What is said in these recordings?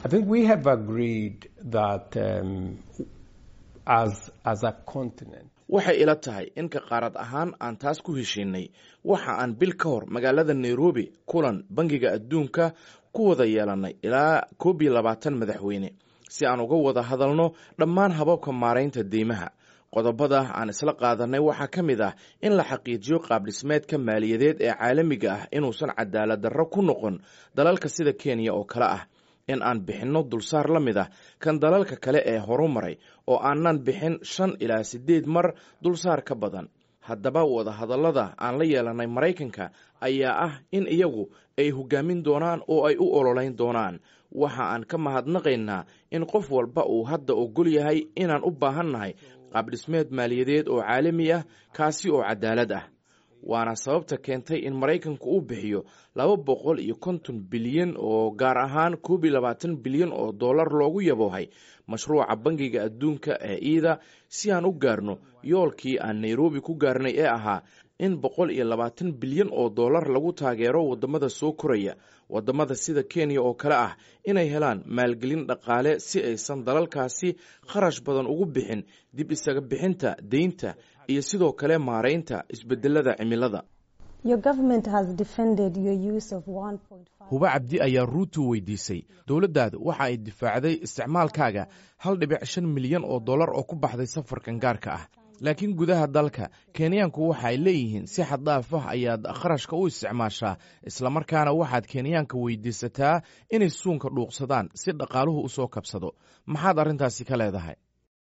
waxay ila tahay in ka qaarad ahaan aan taas ku heshiinay waxa aan bil ka hor magaalada nairobi kulan bangiga adduunka ku wada yeelanay ilaa koob iyo labaatan madaxweyne si aan uga wada hadalno dhammaan hababka maaraynta deymaha qodobada aan isla qaadanay waxaa ka mid ah in la xaqiijiyo qaabdhismeedka maaliyadeed ee caalamiga ah inuusan cadaalad darro ku noqon dalalka sida kenya oo kale ah in aan bixinno dulsaar la mid ah kan dalalka kale ee horu maray oo aanan bixin shan ilaa siddeed mar dulsaar ka badan haddaba wadahadallada aan la yeelanay maraykanka ayaa ah in iyagu ay hoggaamin doonaan oo ay u ololayn doonaan waxa aan ka mahadnaqaynaa in qof walba uu hadda ogol yahay inaan u baahannahay qaabdhismeed maaliyadeed oo caalami ah kaasi oo cadaalad ah waana sababta keentay in maraykanku uu bixiyo laba boqol iyo konton bilyan oo gaar ahaan koob iyo labaatan bilyan oo dollar loogu yaboohay mashruuca bangiga adduunka ee iida si aan u gaarno yoolkii aan nairobi ku gaarnay ee ahaa in boqol iyo labaatan bilyan oo dollar lagu taageero waddamada soo koraya waddamada sida kenya oo kale ah inay helaan maalgelin dhaqaale si aysan dalalkaasi kharash badan ugu bixin dib isaga bixinta deynta iyo sidoo kale maaraynta isbedelada cimilada huba cabdi ayaa ruutu weydiisay dowladdaadu waxa ay difaacday isticmaalkaaga hal dhibic shan milyan oo dollar oo ku baxday safarkan gaarka ah laakiin gudaha dalka kenyaanku waxa ay leeyihiin si xaddaaf ah ayaad kharashka u isticmaashaa islamarkaana waxaad kenyaanka weydiisataa inay suunka dhuuqsadaan si dhaqaaluhu u soo kabsado maxaad arrintaasi ka leedahay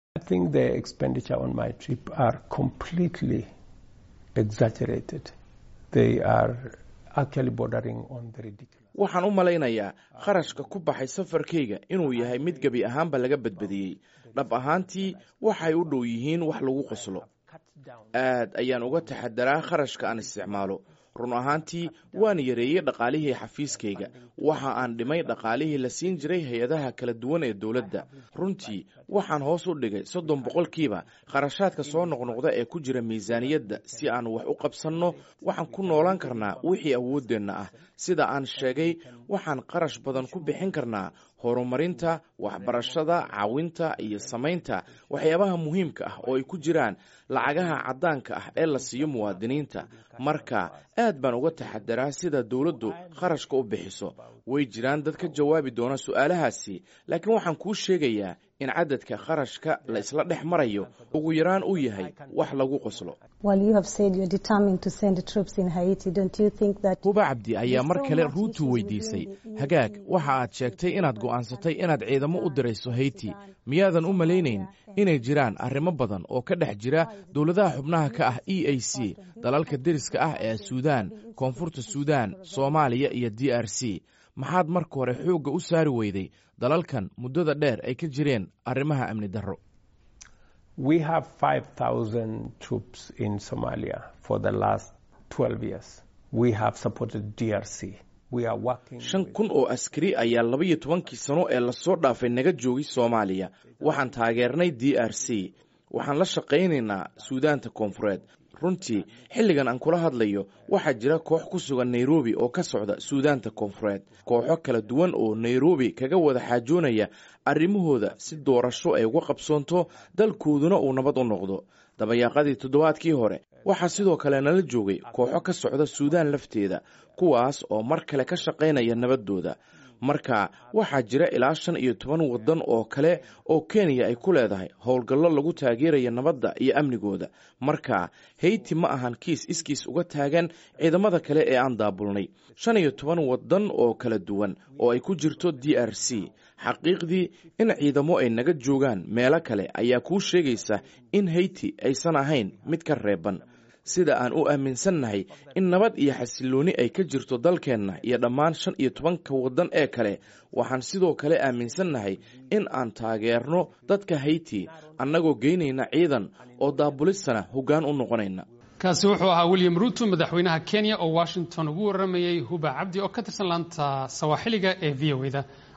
waxaan u malaynayaa kharashka ku baxay safarkayga inuu yahay mid gebi ahaanba laga badbadiyey dhab ahaantii waxay u dhow yihiin wax lagu qoslo aad ayaan uga taxadaraa kharashka aan isticmaalo run ahaantii waan yareeyey dhaqaalihii xafiiskayga waxa aan dhimay dhaqaalihii la siin jiray hay-adaha kala duwan ee dowladda runtii waxaan hoos u dhigay soddon boqolkiiba kharashaadka soo noqnoqda ee ku jira miisaaniyadda si aan wax u qabsanno waxaan ku noolaan karnaa wixii awooddeenna ah sida aan sheegay waxaan qarash badan ku bixin karnaa horumarinta waxbarashada caawinta iyo samaynta waxyaabaha muhiimka ah oo ay ku jiraan lacagaha caddaanka ah ee la siiyo muwaadiniinta marka aad baan uga taxadaraa sida dowladdu kharashka u bixiso way jiraan dad ka jawaabi doona su'aalahaasi laakiin waxaan kuu sheegayaa in cadadka kharashka la isla dhex marayo ugu yaraan uu yahay wax lagu qoslo huba cabdi ayaa mar kale ruutu weydiisay hagaag waxa aad sheegtay inaad go'aansatay inaad ciidamo u dirayso hayti miyaadan u malaynayn inay jiraan arrimo badan oo ka dhex jira dowladaha xubnaha ka ah e a c dalalka deriska ah ee suudaan koonfurta suudaan soomaaliya iyo d r c maxaad marka hore xoogga u saari weyday dalalkan muddada dheer ay ka jireen arrimaha amni darro shan kun oo askari ayaa labaiyo tobankii sano ee lasoo dhaafay naga joogay soomaaliya waxaan taageernay d r c waxaan la shaqaynaynaa suudaanta koonfureed runtii xilligan aan kula hadlayo waxaa jira koox ku sugan nairobi oo ka socda suudaanta koonfureed kooxo kala duwan oo nairobi kaga wada xaajoonaya arrimahooda si doorasho ay uga qabsoonto dalkooduna uu nabad u noqdo dabayaaqadii toddobaadkii hore waxaa sidoo kale nala joogay kooxo ka socda suudaan lafteeda kuwaas oo mar kale ka shaqaynaya nabaddooda marka waxaa jira ilaa shan iyo toban waddan oo kale oo kenya ay ku leedahay howlgallo lagu taageeraya nabadda iyo amnigooda marka hayti ma ahan kiis iskiis uga taagan ciidamada kale ee aan daabulnay shan iyo toban waddan oo kala duwan oo ay ku jirto d r c xaqiiqdii in ciidamo ay naga joogaan meelo kale ayaa kuu sheegaysa in hayti aysan ahayn mid ka reeban sida aan u aaminsannahay in nabad iyo xasillooni ay ka jirto dalkeenna iyo dhammaan shan iyo tobanka waddan ee kale waxaan sidoo kale aaminsannahay in aan taageerno dadka hayti annagoo geynayna ciidan oo daabulistana hoggaan u noqonayna kaasi wuxuu ahaa william ruuto madaxweynaha kenya oo washington ugu warramayey huba cabdi oo ka tirsan laanta sawaaxiliga ee v o e da